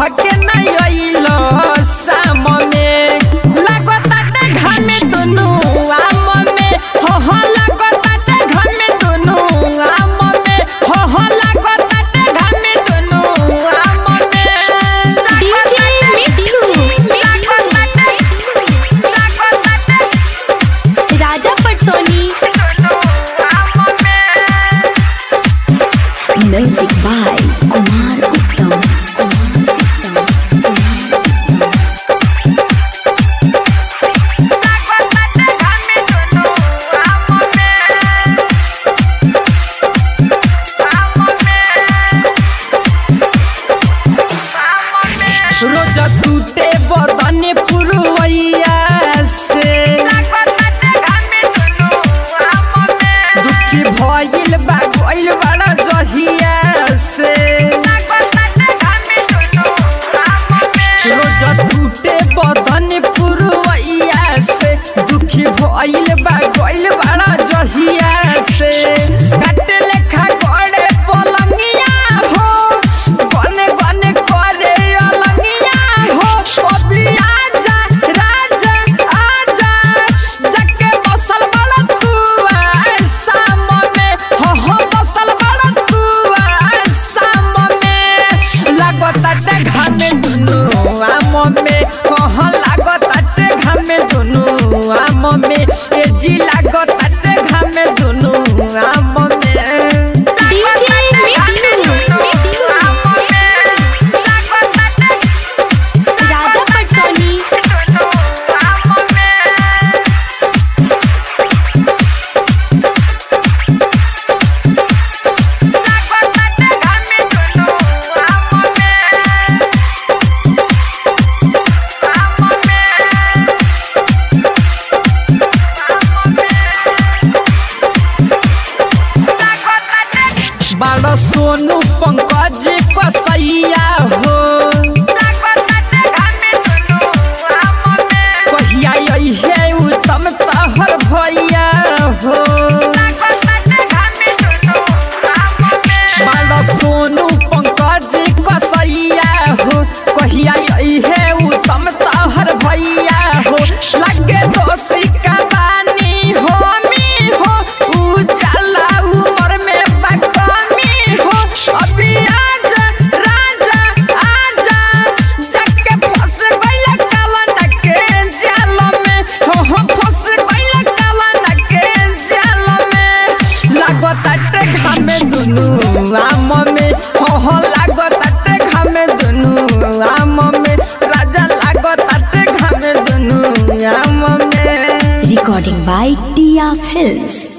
कह के नहीं अइलो शाम में लागताटे घामे दुनु आम में हो हो लागताटे घामे दुनु आम में हो हो लागताटे घामे दुनु आम में DJ Mittu Raja Patsoni music by Kumar Uttam रोज टूटे बदन पुरवैया से दुखी भइल बा गइल बड़ा जहिया से रोज टूटे बदन पुरवैया से दुखी भइल बा गइल बड़ा जहिया से काटे लेखा गड़े पलंगिया हो गने गने करे अलंगिया हो अभी आजा राजा आजा जके बसल बड़ा तू शाम में हो हो बसल बड़ा तू शाम में लागताटे घामे दुनु आम में हो हो लागताटे घामे दुनु आम में ए जी लागताटे घामे दुनु आम में डीजे मिट्टू राजा पटसोनी बड़ा सोनू पंकज कसैया हो कहिया अइहे उत्तम तहर भैया हो बड़ा सोनू पंकज कसैया हो कहिया अइहे उत्तम तहर भैया हो लगे दोषी कबानी हो मी हो उजाला उमर में बकमी हो अभी आजा राजा आजा जके फंस गइल कवन के जाल में हो हो फंस गइल कवन के जाल में लागताटे घामे दुनु आम में हो हो लागताटे घामे दुनु आम में राजा लागताटे घामे दुनु आम में रिकॉर्डिंग बाय टिया फिल्म्स